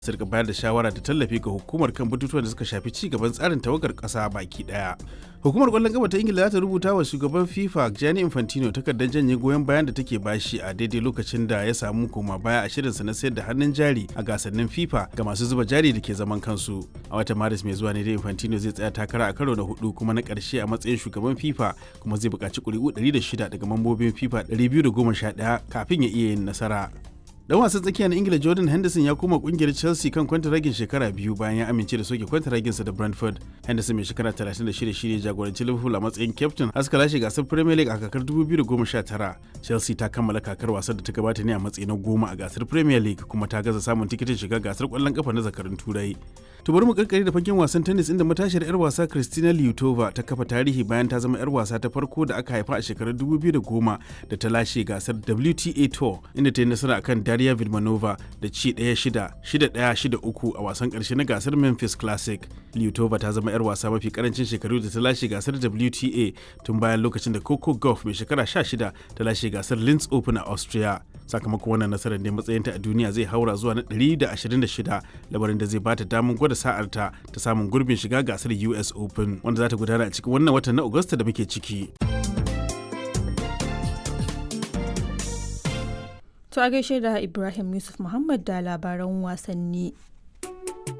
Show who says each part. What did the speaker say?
Speaker 1: su rika bayar da shawara da tallafi ga hukumar kan batutuwan da suka shafi ci gaban tsarin tawagar ƙasa baki ɗaya. Hukumar ƙwallon ƙafa ta Ingila za ta rubuta wa shugaban FIFA Gianni Infantino takardar janye goyon bayan da take bashi a daidai lokacin da ya samu koma baya a shirinsa na sayar da hannun jari a gasannin FIFA ga masu zuba jari da ke zaman kansu. A watan Maris mai zuwa ne da Infantino zai tsaya takara a karo na hudu kuma na ƙarshe a matsayin shugaban FIFA kuma zai buƙaci ƙuri'u 106 daga mambobin FIFA 211 kafin ya iya yin nasara. dan wasan tsakiya na ingila jordan henderson ya koma kungiyar chelsea kan kwantaragin shekara biyu bayan ya amince da soke kwantaraginsa da brentford henderson mai shekara 36 shine jagoranci liverpool a matsayin captain har suka lashe gasar premier league a kakar 2019 chelsea ta kammala kakar wasan da ta gabata ne a matsayi na goma a gasar premier league kuma ta gaza samun tikitin shiga gasar kwallon kafa na zakarun turai to bari mu karkare da fagen wasan tennis inda matashiyar yar wasa Kristina Liutova ta kafa tarihi bayan ta zama yar wasa ta farko da aka haifa a shekarar 2010 da ta lashe gasar WTA Tour inda ta yi nasara akan Daria Vidmanova da ci 1-6 6-1-6-3 a wasan karshe na gasar Memphis Classic. Liutova ta zama yar wasa mafi karancin shekaru da ta lashe gasar WTA tun bayan lokacin da Coco Gauff mai shekara 16 ta lashe gasar Linz Open a Austria. Sakamakon wannan nasarar ne matsayinta a duniya zai haura zuwa na 126 labarin da zai bata damar gwada sa'arta ta samun gurbin shiga gasar US Open wanda za ta gudana a cikin wannan watan na Agusta da muke ciki.
Speaker 2: To a gaishe da Ibrahim Yusuf Muhammad da labaran wasanni.